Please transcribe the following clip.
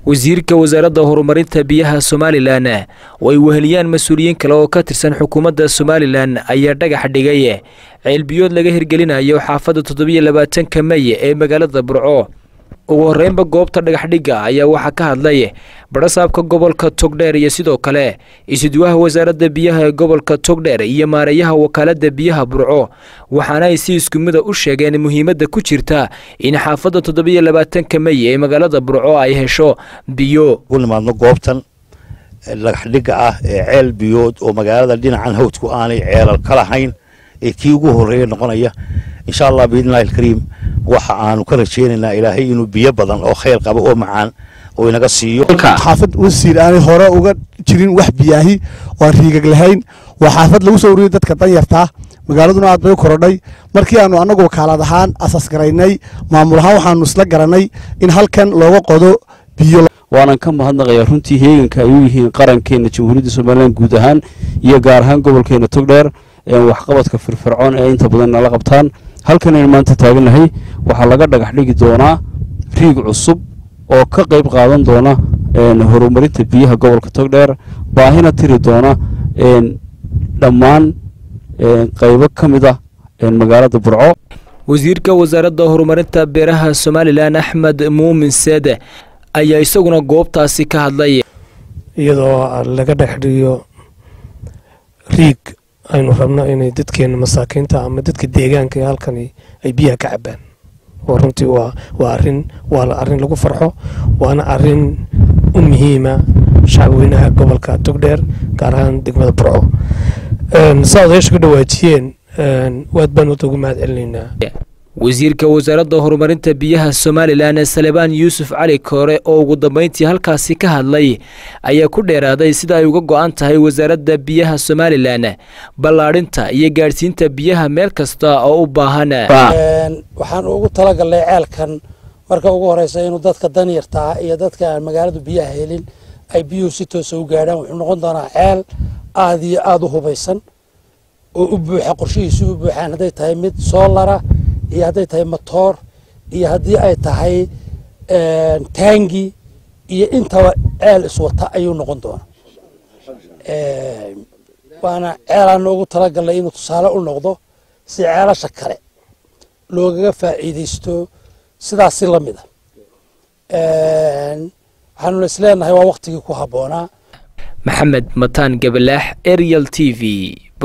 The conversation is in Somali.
wasiirka wasaaradda horumarinta biyaha somalilan oo ay weheliyaan mas-uuliyiin kale oo ka tirsan xukuumadda somalilan ayaa dhagax dhigay ceelbiyood laga hirgelinayo xaafadda toddobiyo labaatanka mey ee magaalada burco ugu horreynba goobta dhagaxdhigga ayaa waxaa ka hadlay badhasaabka gobolka togdheer iyo sidoo kale isuduwaha wasaaradda biyaha ee gobolka togdheer iyo maareeyaha wakaaladda biyaha burco waxaana ay si isku mida u sheegeen muhiimadda ku jirta in xaafadda toddobiyo labaatanka mey ee magaalada burco ay hesho biyo ugu nimaadno goobtan dhagaxdhigga ah ee ceel biyood oo magaalada dhinacan hawdku aanay ceelal ka lahayn ee kii ugu horreeya noqonaya insha allah biidnillahi alkariim waxa aanu ka rajaynaynaa ilaahay inuu biyo badan oo khayr qabo oo macaan oo inaga siiyo xaafad wasiir aanay hore uga jirin wax biyaahi waan riigag lahayn waa xaafad lagu soo uriyey dadka danyartaa magaaladuna aad bay u korodhay markii aanu annagu wakaalad ahaan asaas garaynay maamul ahaan waxaanu isla garanay in halkan looga qodo biyo waanan ka mahadnaqayaa runtii heeganka ay u yihiin qarankeena jamhuuriyadda somalilan guud ahaan iyo gaar ahaan gobolkeena togdheer waxqabadka firfircoon ee inta badan nala qabtaan halkan aynu maanta taagannahay waxaa laga dhagax dhigi doonaa riig cusub oo ka qayb qaadan doona horumarinta biyaha gobolka togdheer baahina tiri doona dhammaan qaybo ka mid ah magaalada burco wasiirka wasaaradda horumarinta beeraha somalilan axmed muumin seede ayaa isaguna goobtaasi ka hadlay iyadoo laga dhexdhigiyo riig aynu rabno inay dadkeena masaakiinta ama dadka deegaanka ee halkani ay biyaha ka cabaan oo runtii waa waa arin waa arrin lagu farxo waana arin u muhiima shacabweynaha gobolka togdheer gaar ahaan degmada burco saa odayaasha ka dhawaajiyeen waad baan wada ugu mahad celinaynaa wasiirka wasaaradda horumarinta biyaha somalilan salebaan yuusuf cali koore oo ugu dambeyntii halkaasi ka hadlay ayaa ku dheeraaday sida ay uga go-an tahay wasaaradda biyaha somalilan ballaadhinta iyo gaadhsiinta biyaha meel kasta oo u baahan waxaan ugu talagalnay ceelkan marka ugu horeysa inuu dadka danyartaa iyo dadka aan magaaladu biyaha helin ay biyuhu si toosa u gaadhaan wuxuu noqon doonaa ceel aada iyo aada u hubaysan oo u buuxa qorshihiisu u buuxaan hadday tahay mid soolara iyo hadday tahay motoor iyo haddii ay tahay taangi iyo intaba ceel iswata ayuu noqon doona waana ceelaana ugu talagalnay inuu tusaale u noqdo si ceelasha kale loogaga faa'iidaysto sidaasi la mid a waxaanuna is leenahay waa waktigii ku habboonaa maxamed mataan gabalaax ariel t v